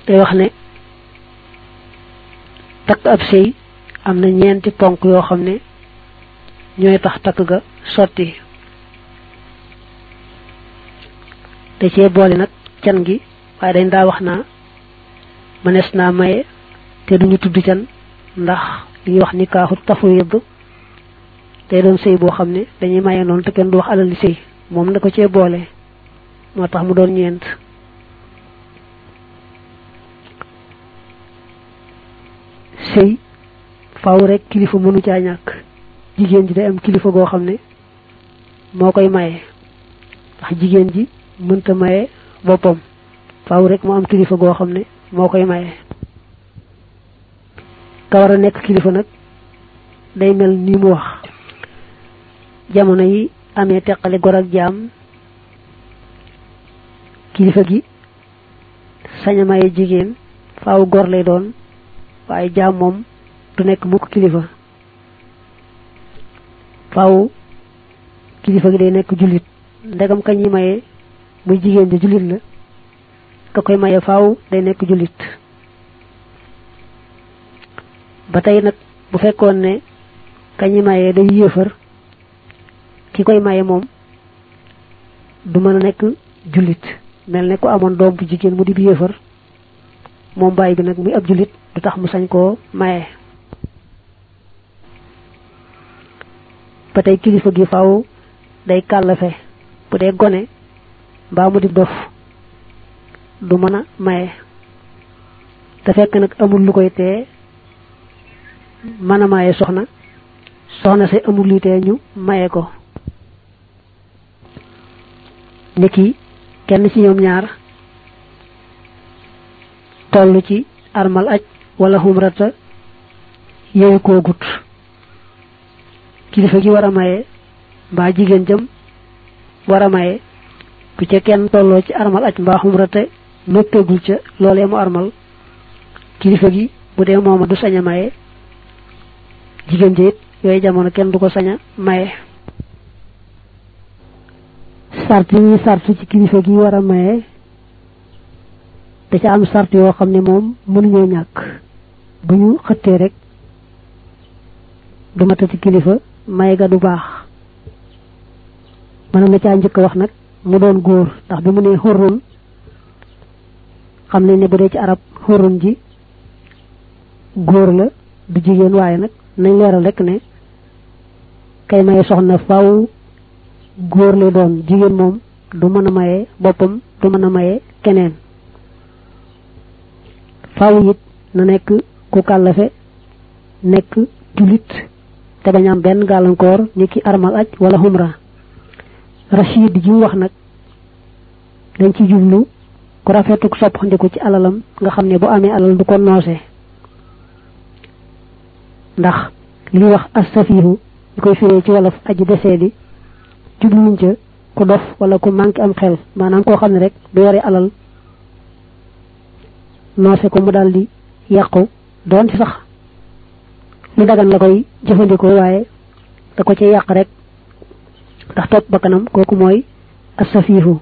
day wax ne takk ab sëy am na ñeenti ponk yoo xam ne ñooy tax takk ga sotti te cee boole nag can gi waaye dañ daa wax naa mënees naa maye te duñu tudd can ndax li ñuy wax ni kaaxu tafwid day doon sëy boo xam ne dañuy maye noonu te kenn du wax alal li sëy moom da ko cee boole moo tax mu doon ñeent sëy faaw rek kilifa mënu caa ñàkk jigéen ji day am kilifa goo xam ne moo koy maye ndax jigéen ji mënta maye boppam faaw rek mu am kilifa goo xam ne moo koy maye ka war a nekk kilifa nag day mel ni mu wax jamono yi amee teqale gor ak jaam kilifa gi sañ a maye jigéen faaw gor lay doon waaye jaam moom du nekk mukk kilifa faaw kilifa gi day nekk jullit ndegam kañ yi maye muy jigéen ji jullit la ka koy maye faaw day nekk jullit ba tey nag bu fekkoon ne kañ yi maye day yéefar ki koy maye moom du mën a nekk jullit mel ne ku amoon doom bu jigéen mu di bi yéefar moom bàyyi bi nag muy ab jullit du tax mu sañ koo maye ba tey kilifa gi faaw day kàllafe bu dee gone mbaa mu di dof du mën a maye te fekk nag amul lu koy tee mën a maye soxna soxna si amul lu tee ñu maye ko niki kenn ci ñoom ñaar toll ci armal aj wala xumrata yooyu koo gut kilifa gi war a maye mbaa jigéen jëm war a maye bu ca kenn tolloo ci armal aj mbaa xumrata noppeegul ca loolee mu armal kilifa gi bu dee mooma du sañ a maye jigéen ji it yooyu jamono kenn du ko sañ a maye sart yi ñuy sart ci kilifa gi war a maye da ca am sart yoo xam ne moom mënuñoo ñàkk bu ñu xëttee rek du matati kilifa maye ga du baax mën na caa njëkk wax nag mu doon góor ndax bi mu nee xurrun xam nañ ne bu dee ci arab xurrun ji góor la du jigéen waaye nag nañ leeral rek ne kay maye soxna faaw góor lay doon jigéen moom du mën a maye boppam du mën a maye keneen faaw it na nekk ku kàllafe nekk julit te bañ am benn gàllankoor ni ki armal aj wala xumra rachid ji wax nag dañ ci jublu ku rafetuk soppandiku ci alalam nga xam ne bu amee alal du ko noose ndax li wax asafihu ñu koy firee ci wolof aji desee di jubluwuñ ca ku dof wala ku manqué am xel maanaam koo xam ne rek du yore alal noose ko mu daal di yàqu doon ci sax lu dagan la koy jëfandikoo waaye da ko ci yàq rek ndax topp bakkanam kooku mooy asafihu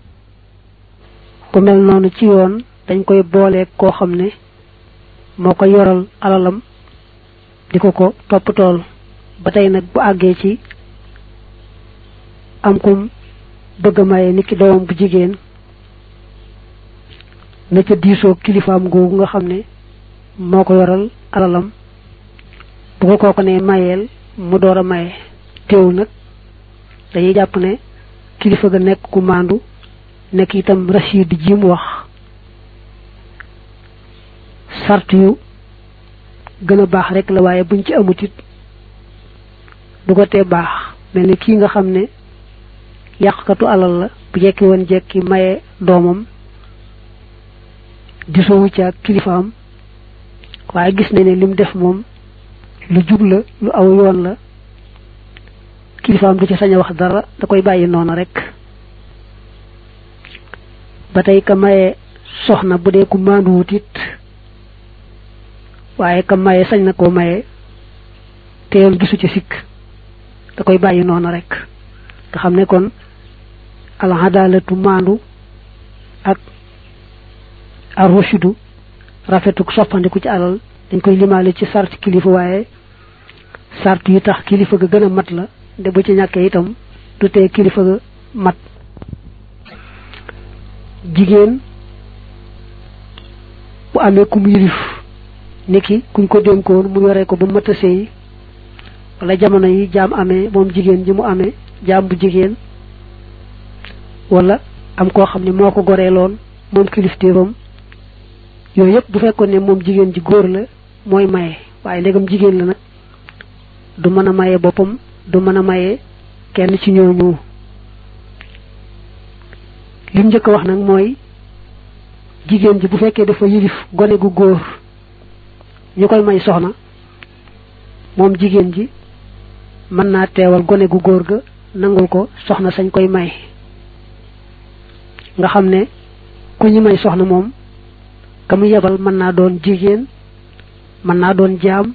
ku mel noonu ci yoon dañ koy boolee koo xam ne moo ko yoral alalam di ko ko topp tool ba tey nag bu àggee ci am kum bëgg a maye nit ki doomam bu jigéen na ca diisoo kilifaam googu nga xam ne moo ko yoral alalam bu ko kooku ne mayeel mu door a maye teewul nag dañuy jàpp ne kilifa ga nekk ku maandu nekk itam rachid ji mu wax sart yu gën a baax rek la waaye buñ ci amut it du ko tee baax mel ni kii nga xam ne yàqkatu alal la bu jekki woon jekki maye doomam disoowu ci ak kilifaam waaye gis na ne lim def moom lu jub la lu aw yoon la kilifaam du ci sañ a wax dara da koy bàyyi noonu rek ba tey ka maye soxna bu dee ku maanduwut it waaye ka maye sañ na koo maye teewul gisu ci sikk da koy bàyyi noonu rek nga xam ne kon al adalatu maandu ak ar rushidu rafetuk soppandiku ci alal dañ koy limaale ci sart kilifa waaye sart yi tax kilifa ga gën a mat la de bu ci ñàkkee itam du tee kilifa ga mat jigéen bu amee ku mu yilif niki kuñ ko dénkoon mu yore ko ba mat a sëy wala jamono yi jaam amee moom jigéen ji mu amee jaam bu jigéen wala am koo xam ne moo ko goreeloon moom kilifteefam yooyu yëpp bu fekkoon ne moom jigéen ji góor la mooy maye waaye ndegam jigéen la nag du mën a maye boppam du mën a maye kenn ci ñooñu lim njëkk a wax nag mooy jigéen ji bu fekkee dafa yilif gone gu góor ñu koy may soxna moom jigéen ji mën naa teewal gone gu góor ga nangul ko soxna sañ koy may nga xam ne ku ñu may soxna moom ka mu yebal mën naa doon jigéen mën naa doon jaam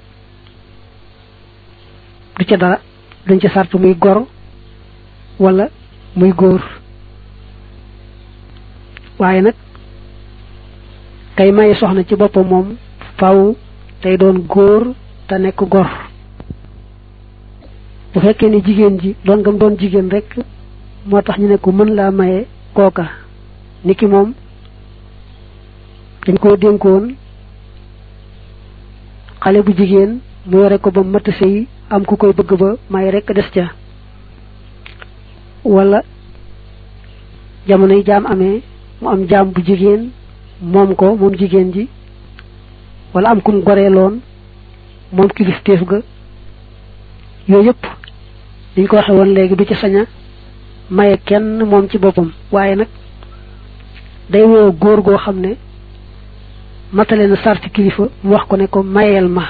du ca dara duñ ca sart muy gor wala muy góor waaye nag kay maye soxna ci boppam moom faw tey doon góor te nekk gor bu fekkee ne jigéen ji doon ngam doon jigéen rek moo tax ñu ne ko mën laa maye kooka niki moom dañ koo dénkoon xale bu jigéen mu yore ko ba mat sëy am ku koy bëgg ba may rek des ca wala jamono yi jaam amee mu am jaam bu jigéen moom ko moom jigéen ji wala am kum goreeloon moom kilifteef ga yooyu yëpp liñ ko waxe woon léegi du ci saña maye kenn moom ci boppam waaye nag day woo góor goo xam ne matale na sarti kilifa mu wax ko ne ko mayeel ma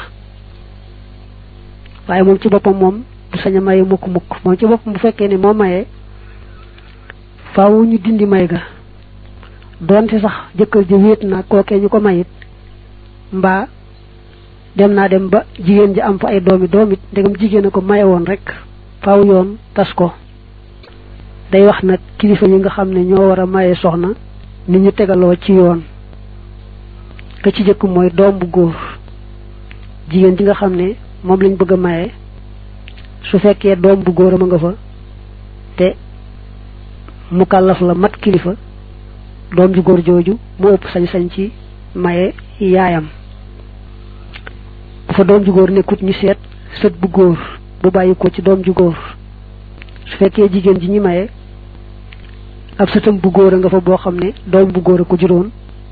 waaye moom ci boppam moom du sañ a maye mukk mukk moom ci boppam bu fekkee ne moo mayee faaw ñu dindi may ga doonte sax jëkkër ji wéet naa kookee ñu ko mayit mbaa dem naa dem ba jigéen ji am fa ay doomi doomit ndegam jigéen a ko maye woon rek faaw yoon tas ko day wax nag kilifa yi nga xam ne ñoo war a maye soxna ni ñu tegaloo ci yoon ka ci jëkk mooy doom bu góor jigéen ji nga xam ne moom lañ bëgg a maye su fekkee doom bu góor a ma nga fa te mu kàllaf la mat kilifa doom ju góor jooju mu ëpp sañ-sañ ci maye yaayam bu fa doom ju góor nekkut ñu seet sët bu góor bu bàyyi ko ci doom ju góor su fekkee jigéen ji ñi maye ab sëtam bu góor a nga fa boo xam ne doom bu góor a ko juróon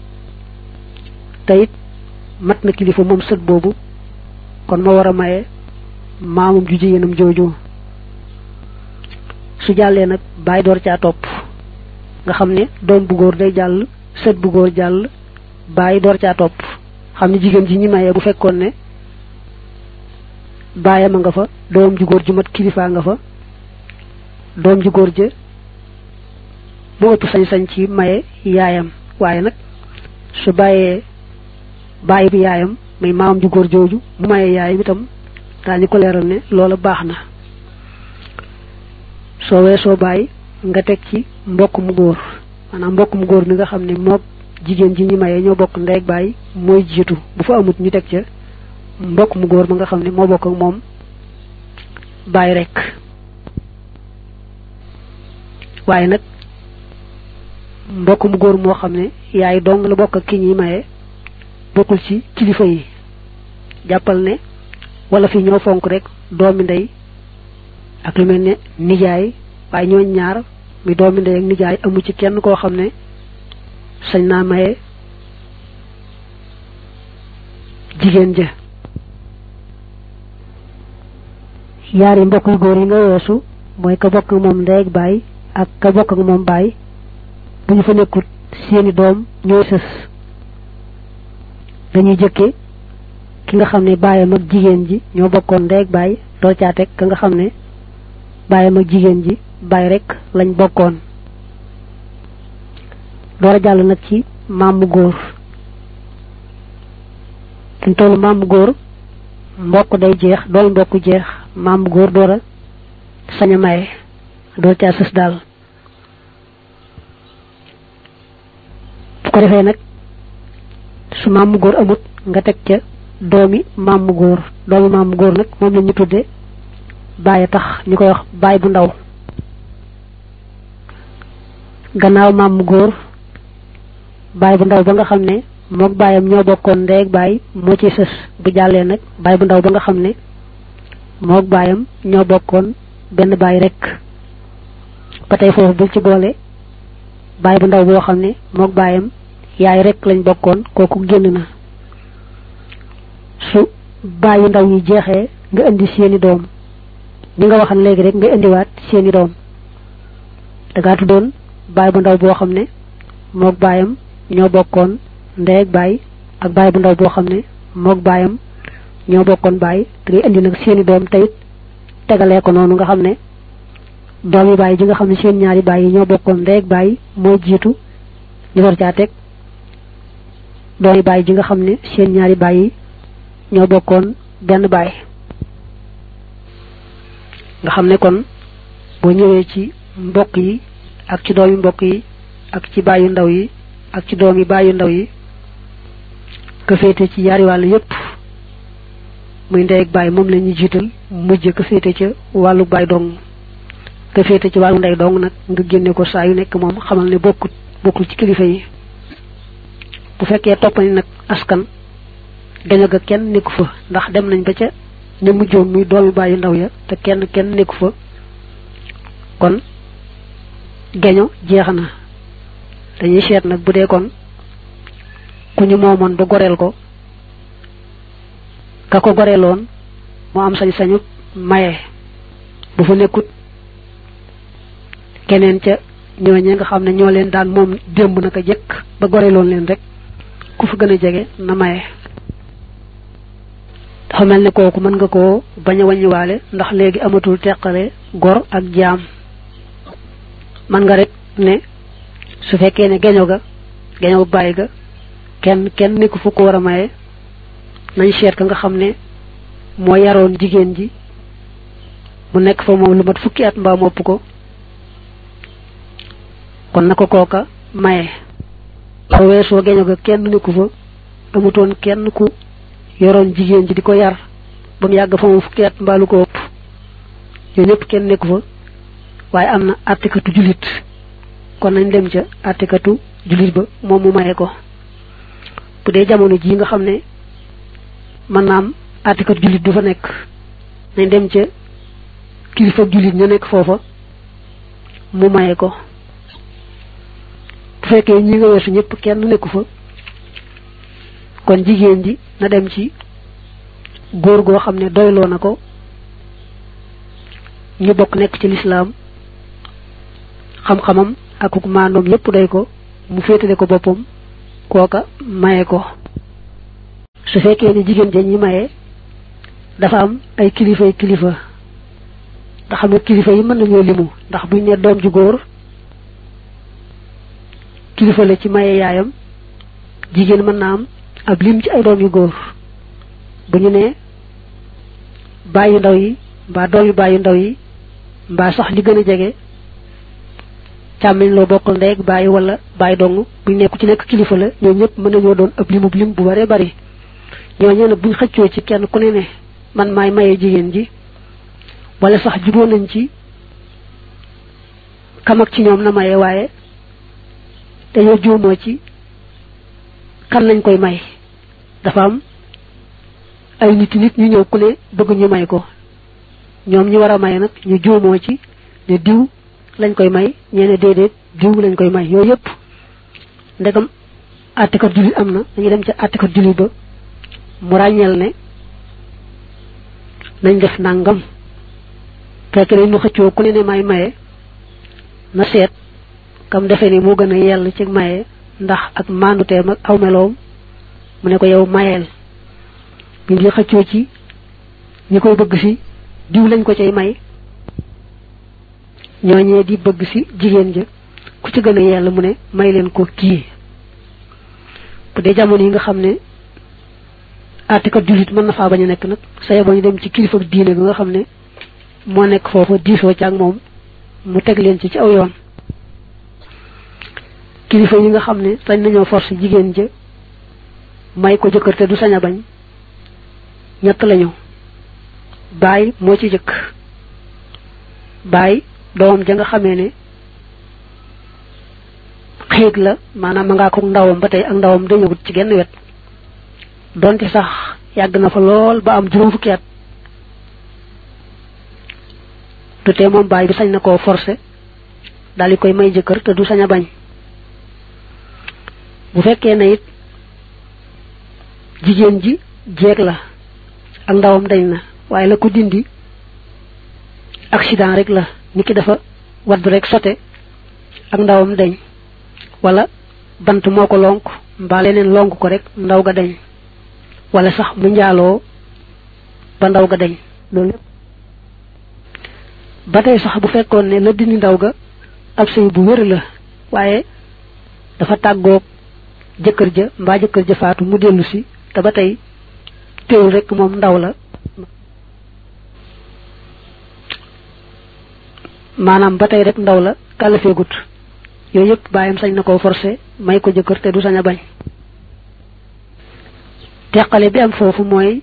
te it mat na kilifa moom sët boobu kon ma war a maye maamum ju jigéenam jooju su jàllee nag bàyyi door caa topp nga xam ne doom bu góor day jàll sët bu góor jàll bàyyi door caa topp xam ne jigéen ji ñi maye bu fekkoon ne baayam a nga fa doom ju góor ju mat kilifaa nga fa doom ju góor ja mu ëpp sañ-sañ ci maye yaayam waaye nag su bàyyee bàyyi bi yaayam muy maamam ju góor jooju mu maye yaayam itam daañu ko leeral ne loola baax na soo weesoo bàyyi nga teg ci mbokk mu góor maanaam mbokk mu góor mi nga xam ne moog jigéen ji ñi maye ñoo bokk ndey ak bàyyi mooy jiitu bu fa amut ñu teg ca mbokk mu góor ma nga xam ne moo bokk ak moom bàyyi rek waaye nag mbokk mu góor moo xam ne yaay dong la bokk ak ki ñuy maye bokkul ci kilifa yi jàppal ne wala fi ñoo fonk rek doomi ndey ak lu mel ne nijaay waaye ñooñ ñaar mi doomi ndey ak nijaay amu ci kenn koo xam ne sañ naa maye jigéen ja yaari mbokk yu góor yi nga weesu mooy ka bokk ak moom ndey ak baay ak ka bokk ak moom baay bu ñu fa nekkut seeni doom ñooy sës dañuy jëkke ki nga xam ne baayam ak jigéen ji ñoo bokkoon ndey ak baay door caa teg ka nga xam ne baayam ak jigéen ji baay rek lañ bokkoon door a jàll nag ci maamu góor fi mu toll maamu góor mbokk day jeex dool mbokk jeex maamu góor door a sañ a maye door caa sës daal bu ko defee nag su maam mu góor amut nga teg ca doomi maam mu góor doomi maam mu góor nag moom la ñu tudde bàyyi tax ñu koy wax baay bu ndaw gannaaw maam mu góor baay bu ndaw ba nga xam ne moog baayam ñoo bokkoon ndey ak baay moo ci sës bu jàllee nag baay bu ndaw ba nga xam ne moog baayam ñoo bokkoon benn baay rek ba tey foofu bul ci boole baay bu ndaw boo xam ne moog baayam yaay rek lañ bokkoon kooku génn na su baayu ndaw yi jeexee nga indi seeni doom ni nga waxan léegi rek nga indiwaat seeni doom dangaa tuddoon baay bu ndaw boo xam ne moog baayam ñoo bokkoon ndey ak baay ak baay bu ndaw boo xam ne moog baayam ñoo bokkoon baay da ngay indi nag seeni doom tayit tegalee ko noonu nga xam ne doomi baay ji nga xam ne seen ñaari baay yi ñoo bokkoon ndey ak baay mooy jiitu ñu war caa teg doomi baay ji nga xam ne seen ñaari baay yi ñoo bokkoon benn baay nga xam ne kon boo ñëwee ci mbokk yi ak ci doomi mbokk yi ak ci baayu ndaw yi ak ci doomi baayu ndaw yi ka féete ci yaari wàll yépp muy ndey ak baay moom la ñuy jiital mujj ka féete ca wàllu baay dong ka féete ci wàllu ndey dong nag nga génne ko saa yu nekk moom xamal ne bokkut bokkul ci kilifa yi bu fekkee toppani nag askan gaño ga kenn nekku fa ndax dem nañ ba ca ne mujjoon muy doomi baayu ndaw ya te kenn kenn nekku fa kon gaño jeex na dañuy seet nag bu dee kon ku ñu moomoon ba goreel ko ka ko goreeloon moo am sañ-sañu maye bu fa nekkut keneen ca ñooñe nga xam ne ñoo leen daan moom démb naka jëkk ba goreeloon leen rek ku fa gën a jege na maye dafa mel ne kooku mën nga koo bañ a wàññiwaale ndax léegi amatul teqale gor ak jaam man nga rek ne su fekkee ne geño ga geño bàyyi ga kenn kenn nekku fu ko war a maye nañ seet ka nga xam ne moo yaroon jigéen ji mu nekk fa moom lu mat fukki at mbaa mopp ko kon na ko kooka maye fa weesoo geño ga kenn nekku fa amutoon kenn ku yoroon jigéen ji di ko yar ba mu yàgg fa moom fukki at mbaa lu ko ëpp yooyu ñëpp kenn nekku fa waaye am na àttikatu jullit kon nañ dem ca àttikatu jullit ba moom mu maye ko bu dee jamono jii nga xam ne mën naa am àttikatu jullit du fa nekk nañ dem ca kilifa jullit ña nekk foofa mu maye ko bu fekkee ñi nga weesu ñëpp kenn nekku fa kon jigéen ji na dem ci góor goo xam ne doyloo na ko ñu bokk nekk ci lislaam xam-xamam ak maandoom yépp doy ko mu féetale ko boppam kooka maye ko su fekkee ne jigéen ja ñi maye dafa am ay kilifay kilifa ndax xam nga kilifa yi mën nañoo limu ndax buñ ne doom ju góor kilifa la ci maye yaayam jigéen mën na am ab lim ci ay doom yu góor bu ñu ne bàyyi ndaw yi mbaa doom yu bàyyi ndaw yi mbaa sax li gën a jege càmmiñ loo bokkal ndey ak bàyyi wala bàyyi dong buñ nekk ci nekk kilifa la ñoo ñëpp mën nañoo doon ab limub lim bu bare bari ñooñu nag buñ xëccoo ci kenn ku ne ne man maay maye jigéen ji wala sax juboo nañ ci kam ak ci ñoom na maye waaye dañoo juumoo ci kan lañ koy may dafa am ay nit nit ñu ñëw ku ne bëgg ñu may ko ñoom ñi war a may nag ñu juumoo ci ne diw lañ koy may ñeene déedéet diw lañ koy may yooyu yëpp ndegam àttekat jullit am na dañuy dem ca àttekat jullit ba mu ràññeel ne nañ def nangam fekk dañ mu xëccoo ku ne ne may maye na seet kam defe ni moo gën a yell ci maye ndax ak manduteem ak aw meloom mu ne ko yow mayeel bi ngi xëccoo ci ñi koy bëgg si diw lañ ko cay may ñooñee di bëgg si jigéen ja ku ci gën a yell mu ne may leen ko kii bu dee jamono yi nga xam ne àttekat jullit mën na faa bañ a nekk nag saye ba ñu dem ci kilifa diine bi nga xam ne moo nekk foofa diisoo ci ak moom mu teg leen ci ci aw yoon kilifa yi nga xam ne sañ nañoo force jigéen ja may ko jëkkër te du sañ a bañ ñett lañu baay moo ci jëkk baay doomam ja nga xamee ne xiig la maanaam ma ngaa ko ndawam ba tey ak ndawam dañëwut ci genn wet donte sax yàgg na fa lool ba am juróom fukki at du tee moom baay bi sañ na koo forcé daal di koy may jëkkër te du sañ a bañ bu fekkee ne it jigéen ji jeeg la ak ndawam dañ na waaye la ko dindi accident rek la nit ki dafa wadd rek sote ak ndawam dañ wala bant moo ko lonk mbaa leneen lonk ko rek ndaw ga dañ wala sax mu njaaloo ba ndaw ga dañ loolu lépp ba tey sax bu fekkoon ne la dindi ndaw ga ab sëy bu wér la waaye dafa tàggoog jëkkër ja mbaa jëkkër ja faatu mu dellu si te ba tey teewul rek moom ndaw la maanaam ba tey rek ndaw la kàllafeegut yooyu yëpp bàyyam sañ na koo forcé may ko jëkkër te du sañ a bañ teqale bi am foofu mooy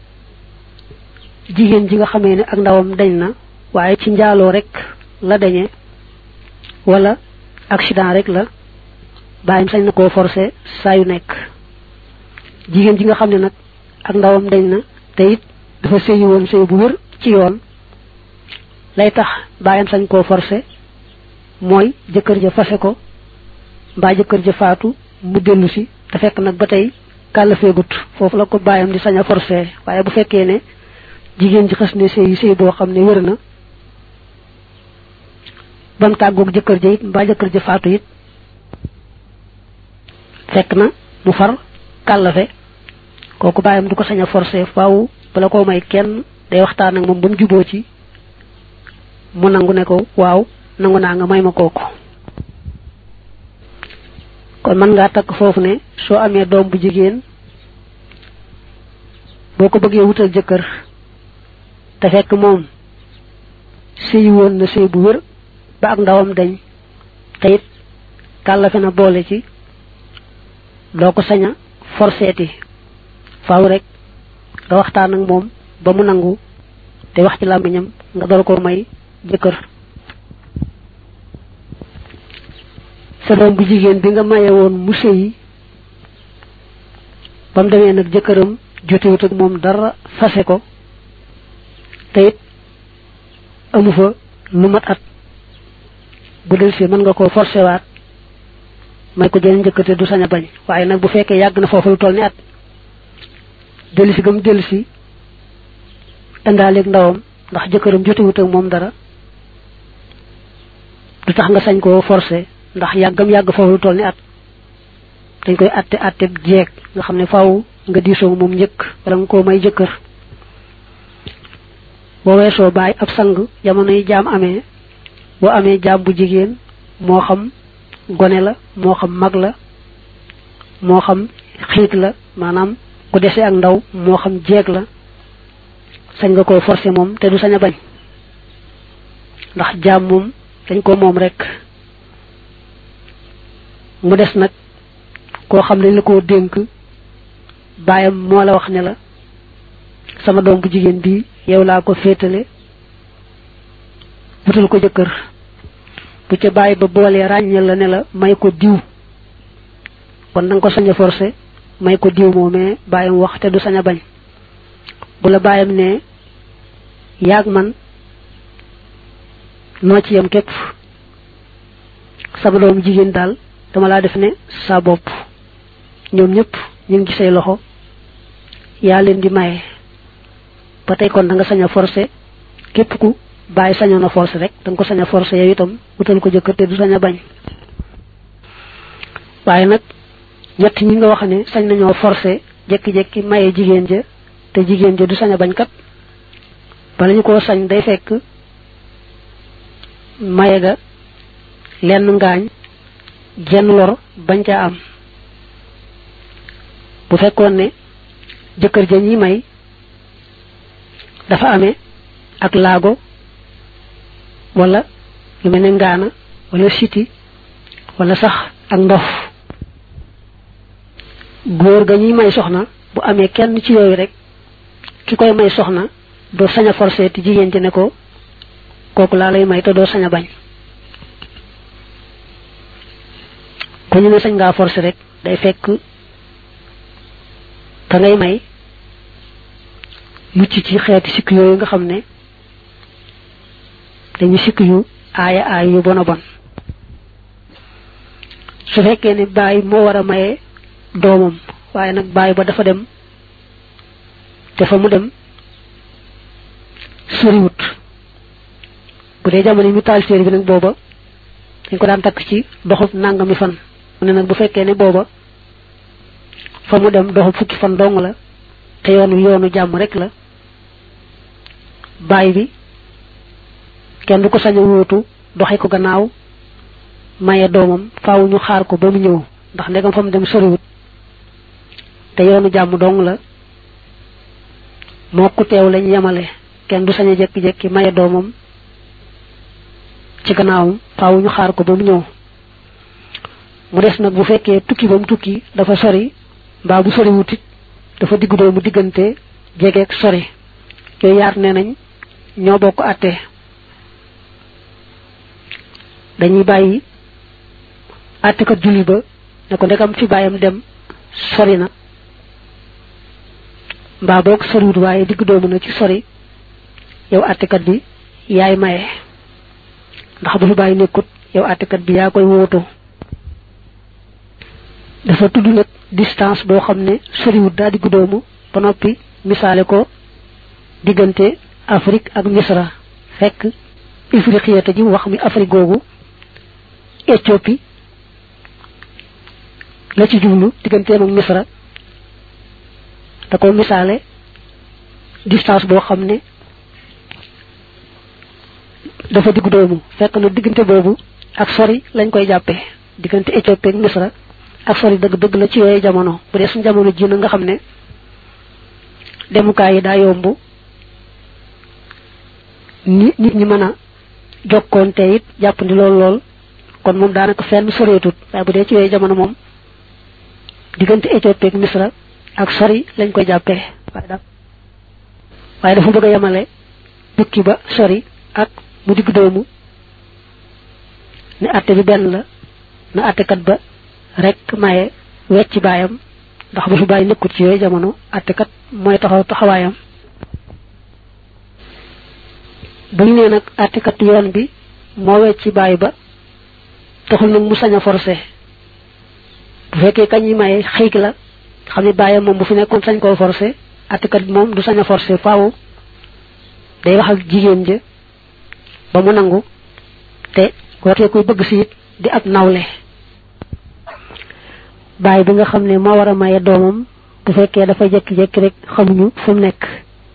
jigéen ji nga xamee ne ak ndawam dañ na waaye ci njaaloo rek la dañe wala accident rek la bàyyam sañ na koo forcé saa yu nekk jigéen ji nga xam ne nag ak ndawam dañ na te it dafa sëyi woon sëy bu wér ci yoon lay tax bàyyam sañ koo forcé mooy jëkkër ja fase ko mbaa jëkkër ja faatu mu dellu si te fekk nag ba tey kàllafeegut foofu la ko bàyyam di sañ a forcé waaye bu fekkee ne jigéen ji xas ne sëy sëy boo xam ne wér na ba mu tàggoog jëkkër ja it mbaa jëkkër ja faatu it fekk na mu far kàllafe kooku bàyyam du ko sañ a forcé faaw bala koo may kenn day waxtaan ak moom ba mu juboo ci mu nangu ne ko waaw nangu naa nga may ma kooku kon mën ngaa takk foofu ne soo amee doom bu jigéen boo ko bëggee wutal jëkkër te fekk moom sëy woon na sëy bu wér ba ak ndawam dañ te it kàllafe na boole ci doo ko sañ a forseeti faaw rek nga waxtaan ak moom ba mu nangu te wax ci làmmiñam nga door ko may jëkkër sa doom bu jigéen bi nga maye woon mu sëyi ba mu demee nag jëkkëram jotewut ak moom dara fase ko te it amu fa lu mat at bu del si mën nga koo forcé waat may ko jeneen jëkkër te du sañ a bañ waaye nag bu fekkee yàgg na foofu lu toll ni at dellusi gam dellusi indaaleeg ndawam ndax jëkkëram jotewut ak moom dara du tax nga sañ koo forcé ndax yàggam yàgg foofu lu toll ni at dañ koy atte atte jeeg nga xam ne faaw nga diisoo moom njëkk wala nga koo may jëkkër boo weesoo bàyyi ab sang jamono yi jaam amee boo amee jaam bu jigéen moo xam gone la moo xam mag la moo xam xiit la maanaam ku dese ak ndaw moo xam jeeg la sañ nga koo forcé moom te du sañ a bañ ndax jaam moom dañ ko moom rek mu des nag koo xam ne la koo dénk baayam moo la wax ne la sama doom bu jigéen bi yow laa ko féetale wutal ko jëkkër bu ca bàyyi ba boolee ràññal la ne la may ko diw kon da nga ko sañ a forcé may ko diw moomee bàyyam wax te du sañ a bañ bu la bàyyam ne yaag man noo ci yam képp sama doom jigéen daal dama laa def ne sa bopp ñoom ñëpp ñu ngi ci say loxo yaa leen di maye ba tey kon da nga sañ a forcé képp ku bàyyi sañoon a forcé rek da nga ko sañ a forcé yow itam wutal ko jëkkër te du sañ a bañ waaye nag ñett ñi nga wax ne sañ nañoo forcé jekki-jekki maye jigéen ja te jigéen ja du sañ a bañ kat bala ñu koo sañ day fekk maye ga lenn ngaañ jenn lor bañ caa am bu fekkoon ne jëkkër ja ñi may dafa amee ak laago wala lu mel ne ngaana wala siti wala sax ak ndof góor ga ñuy may soxna bu amee kenn ci yooyu rek ki koy may soxna doo sañ a forcé te jigéen ci ne ko kooku laa lay may te doo sañ a bañ ku ñu ne sañ ngaa forcé rek day fekk ka ngay may mucc ci xeeti sikk yooyu nga xam ne dañu sikk yu aaya aay yu bon a bon su fekkee ne baay moo war a maye doomam waaye nag baay ba dafa dem te fa mu dem soriwut bu dee jamono yi mu taal séer bi nag booba dañ ko daan takk ci doxub nangami fan mu ne nag bu fekkee ne booba fa mu dem doxub fukki fan dong la te yoonu yoonu jàmm rek la baay bi kenn du ko sañ a wóotu doxe ko gannaaw maye doomam faaw ñu xaar ko ba mu ñëw ndax ndegam fa mu dem soriwut te yoonu jàmm dong la moo ku teew lañ yemale kenn du sañ a jekki-jekki maye doomam ci gannaawam faaw ñu xaar ko ba mu ñëw mu des nag bu fekkee tukki ba mu tukki dafa sori mbaa bu soriwut it dafa diggu doomu diggante jegeeg sori yooyu yaar nee nañ ñoo bokk àtte dañuy bàyyi àttekat julli ba ne ko ndekam fi bàyyam dem sori na mbaa boog soriwut waaye digg doomu na ci sori yow àttekat bi yaay maye ndax bu fi bàyyi nekkut yow àttekat bi yaa koy wóotu dafa tudd nag distance boo xam ne soriwut daa digg doomu ba noppi misaale ko diggante Afrique ak Misra fekk ifriqiyata ji wax mi Afrique googu Éthiopie la ci jublu digganteem ak Misra da ko misaale distance boo xam ne dafa diggu doomu fekk na diggante boobu ak sori lañ koy jàppee diggante Éthiopie ak Misra ak sori dëgg dëgg la ci yooyu jamono bu dee suñu jamono ji na nga xam ne demukaay yi daa yomb ni nit ñi mën a jokkoonte it jàppandi lool lool kon moom daanaka fenn soreetut waaye bu dee ci yooyu jamono moom diggante Éthiopie ak Misra ak sori lañ koy jàppee waaye daal waaye dafa bëgg a yemale tukki ba sori ak mu digg doomu ne atte bi benn la na attekat ba rek maye wecc baayam ndax bu fi bàyyi nekkut ci yooyu jamono attekat mooy taxaw taxawaayam bu ñu nee nag attekat yoon bi moo wecc bàyyi ba taxul nag mu sañ a forcé bu fekkee kañ yi maye xëyk la xam ne bàyyam moom bu fi nekkoon sañ koo forcé attekat bi moom du sañ a forcé faaw day wax ak jigéen ja ba mu nangu te wootee koy bëgg si it di ab nawle bàyyi bi nga xam ne moo war a maye doomam bu fekkee dafa jekki-jekki rek xamuñu fu mu nekk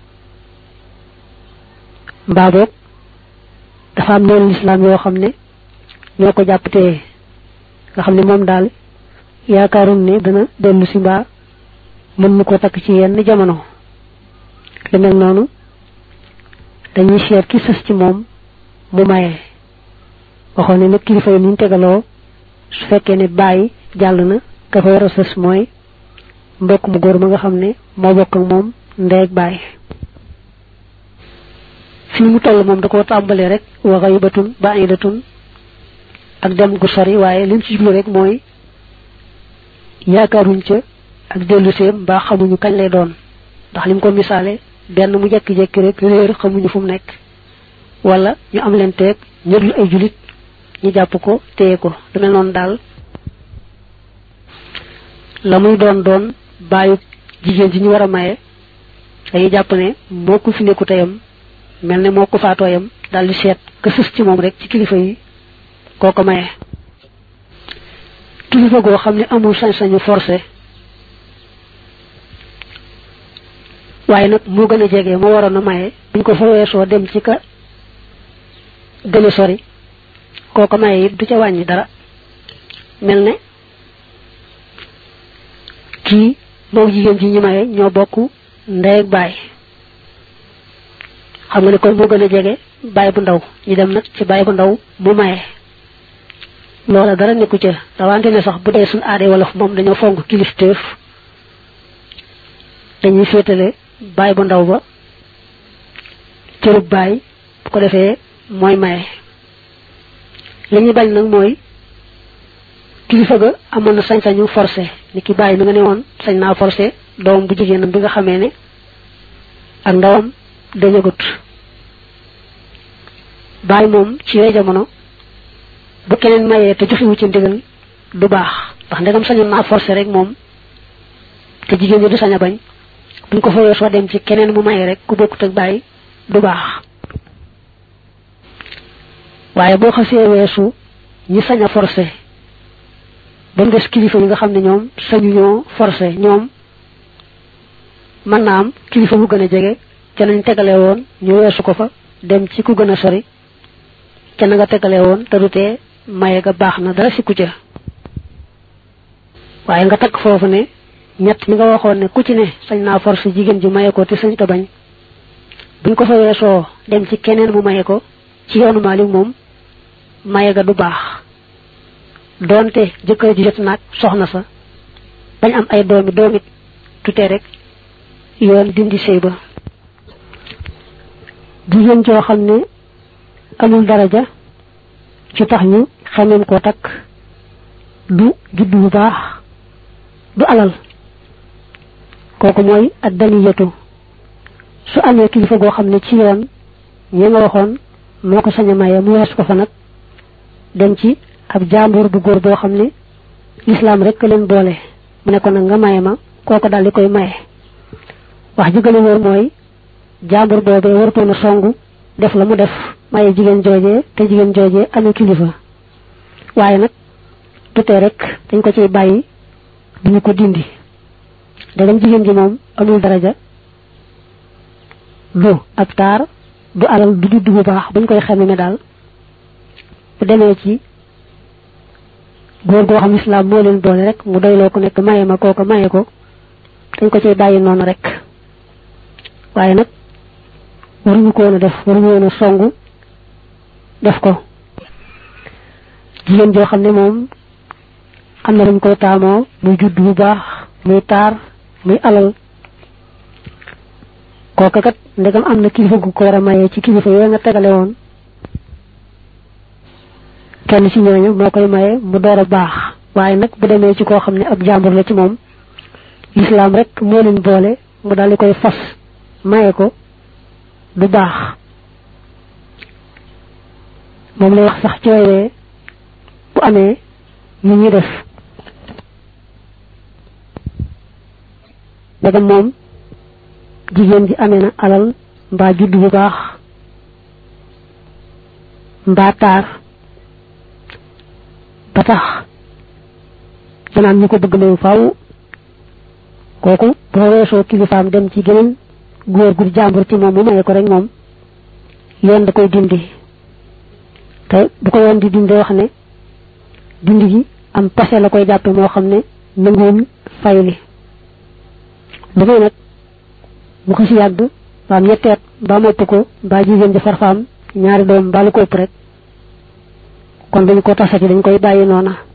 mbaa boog dafa am noonu lislaam yoo xam ne ñoo ko jàpp te nga xam ne moom daal yaakaarun ne dana dellu si mbaa mën nu ko takk ci yenn jamono lu mel noonu dañuy seet ki sës ci moom mu maye waxoon ne nag kilifa yi niñ tegaloo su fekkee ne bàyyi jàll na ka fa war a sës mooy mbokk mu góor ma nga xam ne moo bokk ak moom ndey ak bàyyi fii mu toll moom da koo tàmbalee rek wa ghaybatun ba'idatun ak dem gu sori waaye lim ci jublu rek mooy yaakaaruñ ca ak dellu seem mbaa xamuñu kañ lay doon ndax lim ko misaale benn mu jekki-jekki rek réer xamuñu fu mu nekk wala ñu am leen teeg ñërlu ay julit ñu jàpp ko téye ko lu mel noonu daal la muy doon doon bàyyi jigéen ji ñu war a maye dañuy jàpp ne moo ko fi nekku teyam mel ne moo ko faatooyam daal di seet ka sës ci moom rek ci kilifa yi koo ko maye kilifa goo xam ne amul sañ-sañu forcé waaye nag moo gën a jege moo waroon a maye buñ ko fa weesoo dem ci ka gën a sori koo ko maye it du ca wàññi dara mel ne kii moom jigéen ji ñu maye ñoo bokk ndey ak baay xam nga ne kon moo gën a jege baay bu ndaw ñu dem nag ci baay bu ndaw mu maye loola dara nekku ca rawante ne sax bu dee suñ aadee wala moom dañoo fonk kilifteef dañuy féetale baay bu ndaw ba cërub baay bu ko defee mooy maye li ñuy bañ nag mooy kilifa ga amoon na sañ-sañu forcé ni ki bàyyi mi nga ne woon sañ naa forcé doom bu jigéenam bi nga xamee ne ak ndawam dañagut bàyyi moom ci yooyu jamono bu keneen mayee te joxewu ci ndigal du baax ndax ndegam sañoon naa forcé rek moom te jigéen ñi du sañ a bañ buñ ko fayoo soo dem ci keneen mu maye rek ku bokkut ak bàyyi du baax waaye boo xasee weesu ñi sañ a forcé ba mu des kilifa yi nga xam ne ñoom sañu ñoo forcé ñoom mën naa am kilifa bu gën a jege ca nañ tegale woon ñu weesu ko fa dem ci ku gën a sori ca na nga tegale woon te du tee maye ga baax na dara sikku ca waaye nga takk foofu ne ñett ñi nga waxoon ne ku ci ne sañ naa force jigéen ji maye ko te sañ ta bañ buñ ko fa weesoo dem ci keneen mu maye ko ci yoonu Maalik moom maye ga du baax doonte jëkkër ji jot naag soxna sa bañ am ay doomi doomit tutee rek yoon dindi sëy ba jigéen joo xam ne amul daraja ci tax ñu xamem koo takk du judd bu baax du alal kooku mooy ak daniyatu su amee kilifa goo xam ne ci yoon ñi nga waxoon moo ko sañ a maye mu wees ko fa nag dem ci ab jàmbur bu góor boo xam ne lislaam rek leen boole mu ne ko nag nga maye ma kooko daal di koy maye wax ji gën a wóor mooy jàmbur boobee warutoon a songu def la mu def maye jigéen joojee te jigéen joojee amee kilifa waaye nag tutee rek dañ ko ciy bàyyi duñu ko dindi dagam jigéen ji moom amul daraja du ab taar du alal du judd bu baax buñ koy xamee ne daal bu demee ci góor goo xam islaam moo leen boole rek mu doyloo ko nekk maye ma kooko maye ko dañ ko ciy bàyyi noonu rek waaye nag waruñu ko woon a def waruñu woon a songu def ko jigéen joo xam ne moom am na luñ koy taamoo muy judd bu baax muy taar muy alal kooka kat ndegam am na kilifa gu ko war a maye ci kilifa yooyu nga tegale woon kenn ci ñooñu moo koy maye mu door a baax waaye nag bu demee ci koo xam ne ab jàmbur la ci moom lislaam rek moo leen boole mu daal di koy fas maye ko du baax moom lay wax sax ci wayee bu amee ñu ñuy def ndegam moom jigéen ji amee na alal mbaa judd bu baax mbaa taar ba tax danaan ñu ko bëgg leen faw kooku boo weesoo kilifaam dem ci geneen góor gu jàmbur ci moom mu maye ko rek moom yoon da koy dindi te bu ko yoon di dindi wax ne dindi gi am passé la koy jàppe moo xam ne nanguwul fayli lu may nag bu ko ci yàgg baam ñetteet mbaa mopp ko mbaa jigéen ji farfaam ñaari doom mbaa lu ko ëpp rek kon dañ ko tasati dañ koy bàyyi noona